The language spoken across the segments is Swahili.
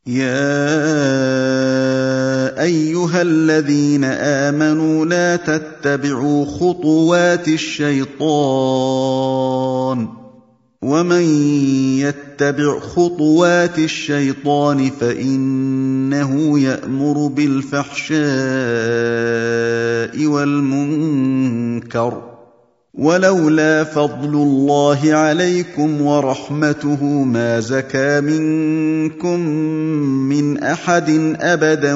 يا ايها الذين امنوا لا تتبعوا خطوات الشيطان ومن يتبع خطوات الشيطان فانه يامر بالفحشاء والمنكر ولولا فضل الله عليكم ورحمته ما زكى منكم من احد ابدا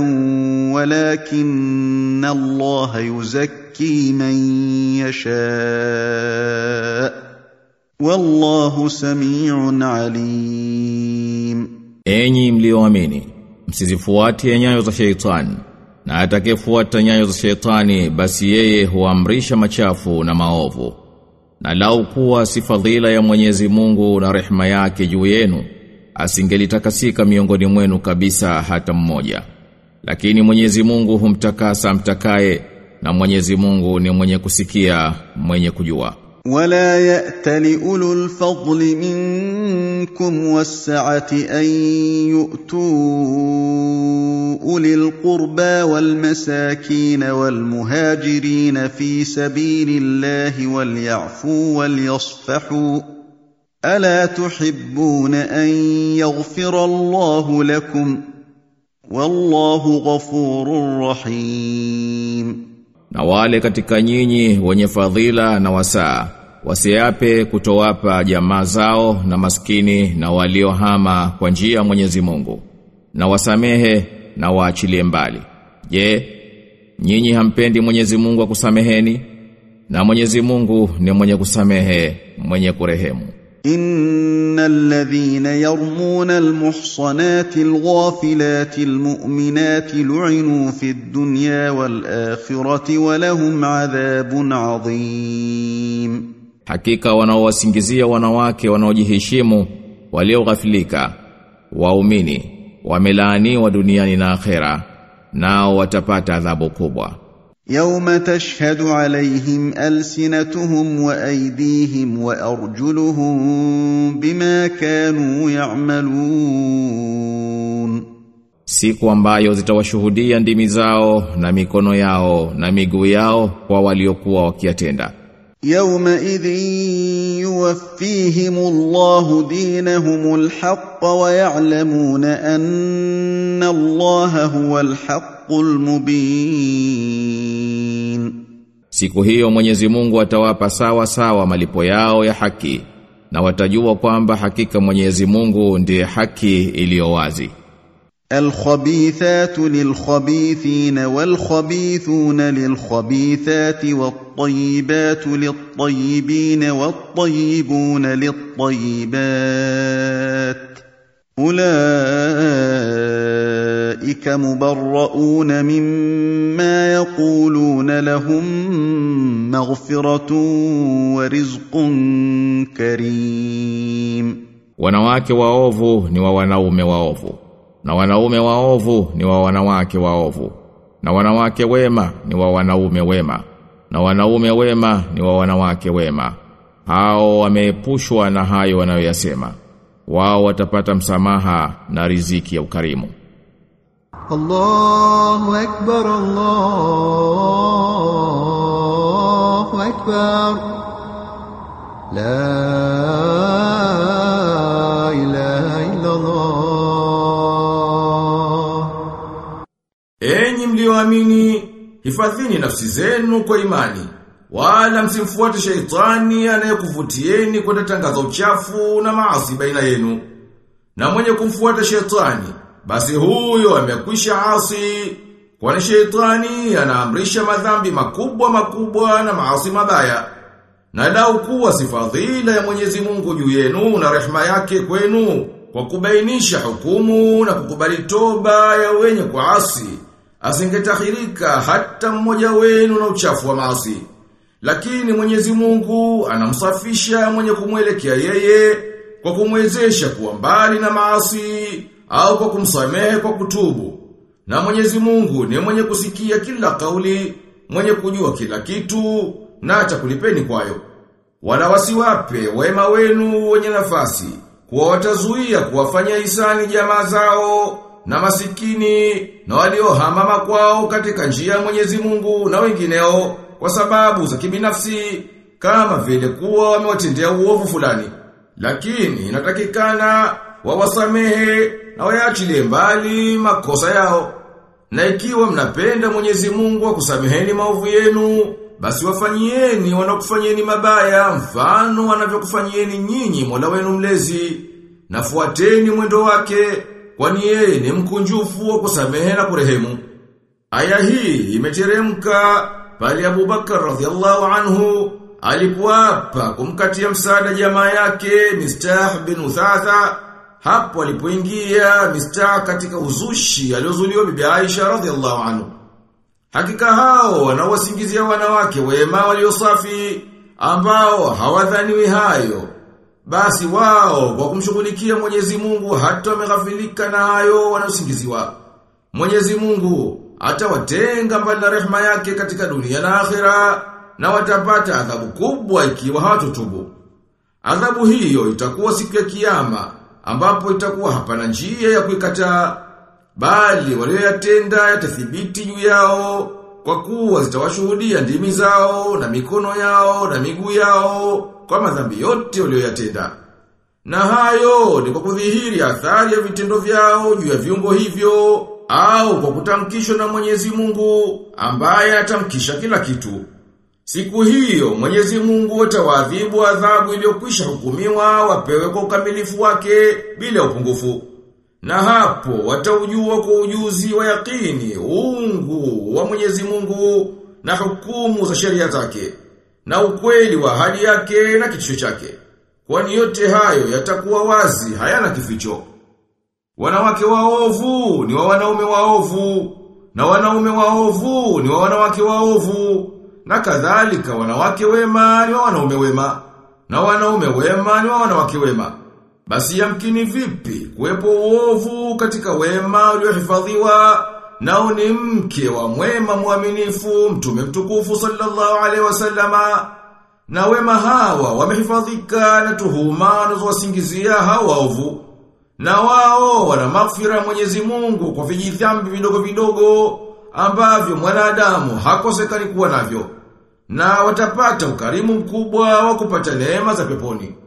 ولكن الله يزكي من يشاء والله سميع عليم Enyi mlioamini, msizifuate nyayo za sheitani. Na atakayefuata nyayo za sheitani basi yeye huamrisha machafu na maovu. Na lau kuwa si fadhila ya Mwenyezi Mungu na rehema yake juu yenu, asingelitakasika miongoni mwenu kabisa hata mmoja. Lakini Mwenyezi Mungu humtakasa mtakaye na Mwenyezi Mungu ni mwenye kusikia, mwenye kujua. ولا يات لاولو الفضل منكم والسعه ان يؤتوا اولي القربى والمساكين والمهاجرين في سبيل الله وليعفوا وليصفحوا الا تحبون ان يغفر الله لكم والله غفور رحيم Na wale katika nyinyi wenye fadhila na wasaa wasiape kutowapa jamaa zao na maskini na waliohama kwa njia ya Mwenyezi Mungu na wasamehe na waachilie mbali. Je, nyinyi hampendi Mwenyezi Mungu akusameheni? Na Mwenyezi Mungu ni mwenye kusamehe, mwenye kurehemu. ان الذين يرمون المحصنات الغافلات المؤمنات لعنوا في الدنيا والاخره ولهم عذاب عظيم Hakika wanaowasingizia wanawake wanaojiheshimu walioghafilika waumini wamelaaniwa duniani na akhera nao watapata adhabu kubwa. يوم تشهد عليهم السنتهم وايديهم وارجلهم بما كانوا يعملون Siku ambayo zitawashuhudia ndimi zao na mikono yao na miguu yao kwa waliokuwa wakiyatenda. يومئذ يوفيهم الله دينهم الحق ويعلمون ان الله هو الحق المبين Siku hiyo Mwenyezi Mungu atawapa sawa sawa malipo yao ya haki na watajua kwamba hakika Mwenyezi Mungu ndiye haki iliyo wazi. الخبيثات للخبيثين والخبيثون للخبيثات والطيبات للطيبين والطيبون للطيبات اولئك مبرؤون مما يقولون لهم مغفره ورزق كريم Wanawake waovu ni wa wanaume waovu na wanaume waovu ni wa wanawake waovu na wanawake wema ni wa wanaume wema na wanaume wema ni wa wanawake wema hao wameepushwa na hayo wanayoyasema wao watapata msamaha na riziki ya ukarimu الله أكبر الله أكبر لا إله إلا الله Enyi mlioamini, hifadhini nafsi zenu kwa imani, wala msimfuate sheitani anayekuvutieni kwenda tangaza uchafu na maasi baina yenu. Na mwenye kumfuata sheitani, basi huyo amekwisha asi, kwani sheitani anaamrisha madhambi makubwa makubwa na maasi mabaya. Na lau kuwa si fadhila ya Mwenyezi Mungu juu yenu na rehema yake kwenu kwa kubainisha hukumu na kukubali toba ya wenye kuasi, asingetahirika hata mmoja wenu na uchafu wa maasi. Lakini Mwenyezi Mungu anamsafisha mwenye kumwelekea yeye kwa kumwezesha kuwa mbali na maasi au kwa kumsamehe kwa kutubu. Na Mwenyezi Mungu ni mwenye kusikia kila kauli, mwenye kujua kila kitu na atakulipeni kwayo. Wala wasiwape wema wenu wenye nafasi, kuwa watazuia kuwafanya hisani jamaa zao na masikini na waliohama makwao katika njia ya Mwenyezi Mungu na wengineo kwa sababu za kibinafsi kama vile kuwa wamewatendea uovu fulani. Lakini inatakikana wawasamehe na wayaachilie mbali makosa yao. Na ikiwa mnapenda Mwenyezi Mungu akusameheni maovu yenu, basi wafanyieni wanakufanyieni mabaya mfano wanavyokufanyieni nyinyi Mola wenu mlezi. Nafuateni mwendo wake, kwani yeye ni mkunjufu wa kusamehe na kurehemu. Aya hii imeteremka pale Abu Bakar radhiallahu anhu alipoapa kumkatia msaada jamaa yake Mistah bin Uthatha hapo alipoingia Mistah katika uzushi aliozuliwa bibi Aisha radhiallahu anhu. Hakika hao wanaowasingizia wanawake wema waliosafi ambao hawadhaniwi hayo. Basi wao kwa kumshughulikia Mwenyezi Mungu hata wameghafilika na hayo wanaosingiziwa. Mwenyezi Mungu atawatenga mbali na rehema yake katika dunia na akhera na watapata adhabu kubwa ikiwa hawatotubu. Adhabu hiyo itakuwa siku ya kiyama ambapo itakuwa hapana njia ya kuikataa bali walioyatenda yatathibiti juu yao kwa kuwa zitawashuhudia ndimi zao na mikono yao na miguu yao kwa madhambi yote walioyatenda. Na hayo ni kwa kudhihiri athari ya vitendo vyao juu ya viungo hivyo au kwa kutamkishwa na Mwenyezi Mungu ambaye atamkisha kila kitu. Siku hiyo Mwenyezi Mungu atawaadhibu adhabu iliyokwisha hukumiwa wapewe kwa ukamilifu wake bila upungufu. Na hapo wataujua kwa ujuzi wa yakini uungu wa Mwenyezi Mungu na hukumu za sheria zake na ukweli wa hali yake na kitisho chake. Kwani yote hayo yatakuwa wazi hayana kificho. Wanawake waovu ni wa wanaume waovu na wanaume waovu ni wa wanawake waovu na kadhalika wanawake wema ni wa wanaume wema na wanaume wema ni wa wanawake wema. Basi yamkini vipi kuwepo uovu katika wema uliohifadhiwa nao ni mke wa mwema mwaminifu mtume mtukufu sallallahu alaihi wasallama na wema hawa wamehifadhika na tuhuma wanazowasingizia hawa waovu na wao wana maghfira ya Mwenyezi Mungu kwa vijidhambi vidogo vidogo ambavyo mwanadamu hakosekani kuwa navyo na watapata ukarimu mkubwa wa kupata neema za peponi.